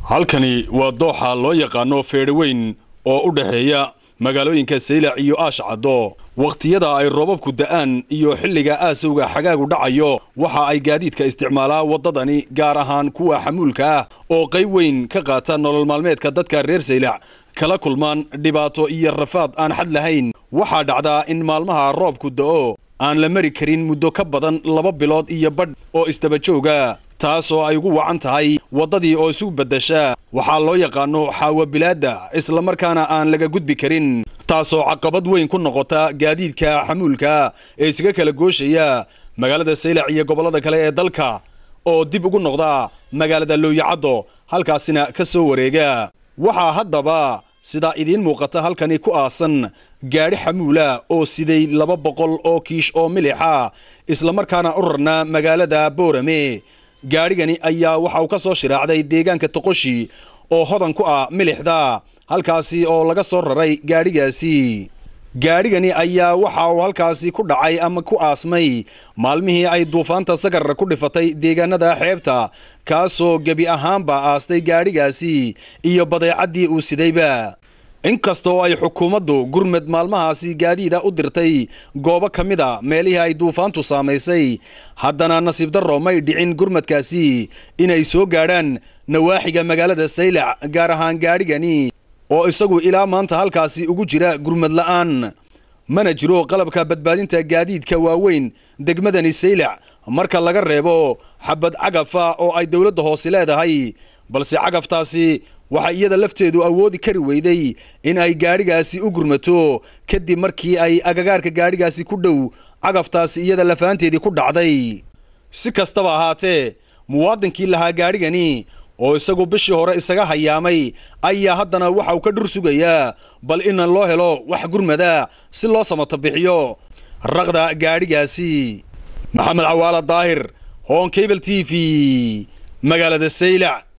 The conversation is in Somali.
halkani waa dooxa loo yaqaano feedhaweyn oo u dhexeeya magaalooyinka saylac iyo aash caddo wakhtiyada ay roobabku da'aan iyo xilliga aasowga xagaagu dhacayo waxa ay gaadiidka isticmaalaa waddadani gaar ahaan kuwa xamuulka ah oo qayb weyn ka qaata nolol maalmeedka dadka reer saylac kala kulmaan dhibaato iyo rafaad aan xad lahayn waxaa dhacdaa in maalmaha roobku da'o aan la mari karin muddo ka badan laba bilood iyo badh oo isdabajooga taasoo ay ugu wacan tahay waddadii oo isu beddesha waxaa loo yaqaano xaawabilaadda islamarkaana aan laga gudbi karin taasoo caqabad weyn ku noqota gaadiidka xamuulka ee isaga kala gooshaya magaalada saylac iyo gobollada kale ee dalka oo dib ugu noqda magaalada looyacaddo halkaasina ka soo wareega waxaa haddaba sidaa idiin muuqata halkani ku aasan gaadhi xamuula oo siday laba boqol oo kiish oo milixa islamarkaana u rarnaa magaalada boorame gaadhigani ayaa waxa uu ka soo shiraacday deegaanka toqoshi oo hodan ku ah milixda halkaasi oo laga soo raray gaadhigaasi gaadhigani ayaa waxa uu halkaasi ku dhacay ama ku aasmay maalmihii ay duufaanta sagar ku dhifatay deegaanada xeebta kaasoo gebi ahaanba aastay gaadhigaasi iyo badeecaddii uu sidayba inkastoo ay xukuumaddu gurmed maalmahaasi gaadiida u dirtay goobo ka mid a meelihii ay duufaantu saamaysay haddana nasiib darro may dhicin gurmadkaasi inay soo gaadhaan nawaaxiga magaalada saylac gaar ahaan gaadhigani oo isagu ilaa maanta halkaasi ugu jira gurmad la'aan mana jiro qalabka badbaadinta gaadiidka waaweyn degmadani saylac marka laga reebo xabad cagafa oo ay dowladda hoose leedahay balse cagaftaasi waxay iyada lafteedu awoodi kari weyday in ay gaadhigaasi u gurmato kadib markii ay agagaarka gaadhigaasi ku dhow cagaftaasi iyada lafaanteedii ku dhacday si kastaba ahaatee muwaadinkii lahaa gaadhigani oo isagu bishii hore isaga hayaamay ayaa haddana waxa uu ka dhur sugayaa bal in loo helo wax gurmada si loo samata bixiyo raqda gaadhigaasi maxamed cawaala daahir hoon cable t v magaalada saylac